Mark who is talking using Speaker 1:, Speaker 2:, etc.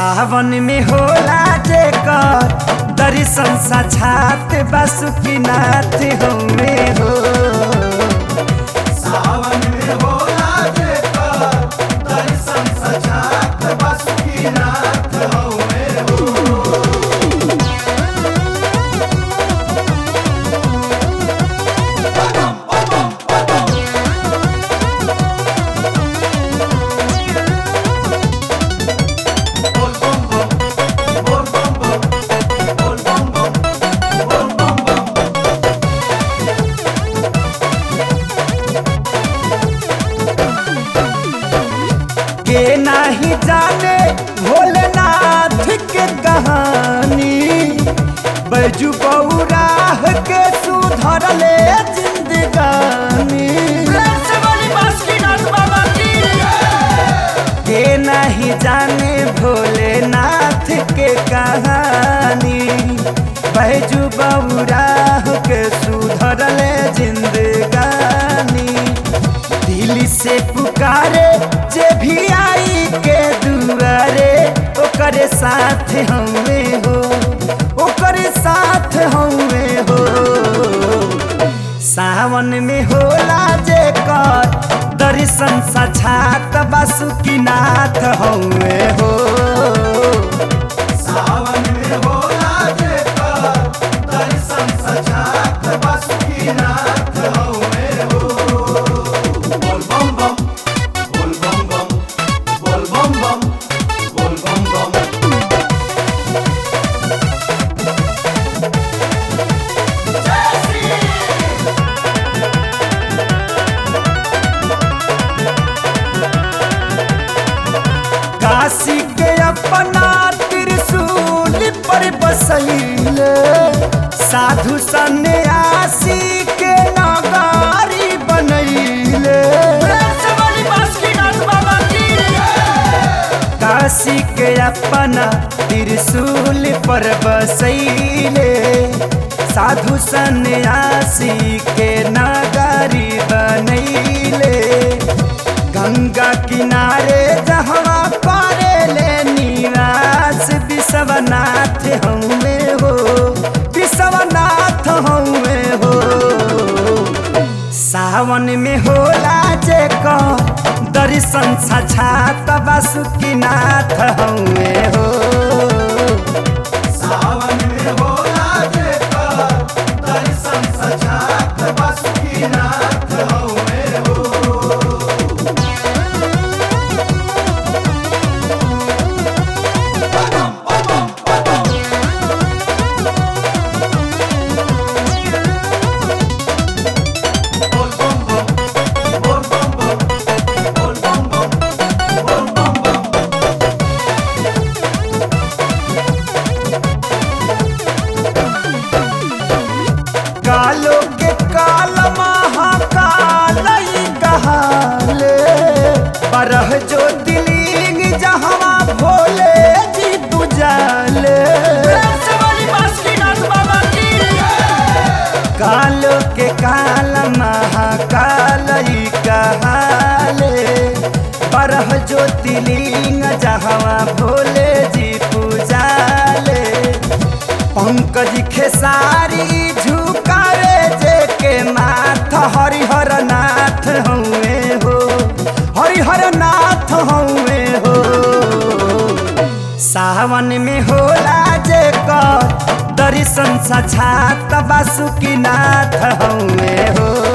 Speaker 1: सावन में होला जेकर दर्शन साक्षात बासुकीनाथ हउए हो
Speaker 2: सावन में होला जेकर दर्शन सजात बासुकीनाथ हउवे हो बोल बम बम बोल बम बम बोल बम बम बोल बम बम
Speaker 1: के नाही जाने भोलेनाथ के कहानी बैजू बौराह के सुधरले जिंदगानी के नहीं जाने भोलेनाथ के कहानी बैजू बौराह के सुधरले जिंदगानी दिल से पुकारे जे भी आई के दुआरे ओकरे साथ हमें हो ओकरे साथ हमें हो सावन में होला जे कर दर्शन साक्षात बासुकीनाथ हमें हो
Speaker 2: सावन में होला जेकर दर्शन सजात बासुकीनाथ हउवे हो बोल बम बम बोल बम बम बोल बम बम बोल बम बम
Speaker 1: काशी के अपना त्रिशूल पर बसैले साधु सन्यासी के नगारी बनैले काशी के अपना त्रिशूल पर बसैले साधु सन्यासी के नगारी बनैले गंगा किनारे जहवा पारे ले निवास विश्वनाथ हमें हो विश्वनाथ हमें हो सावन में होला जे दर्शन साक्षात बासुकीनाथ हमें हो
Speaker 2: सावन में होला जेकर दर्शन सजात बासुकीनाथ हउवे हो बोल बम बम बोल बम बम बोल बम बम बोल बम बम
Speaker 1: कालो के काल महाकाल कहाले बरह जो दिलिंग जहवा भोले जी बुझाले कालो के काल महाकाल कहाले बरह जो दिलिंग जहवा भोले जी पूजाले पंकज खेसारी झुकावे जे के माथ हरिहर नाथ हउए हो हरिहर नाथ हउए हो सावन में होला जे कर दर्शन साक्षात बासुकीनाथ हउए हो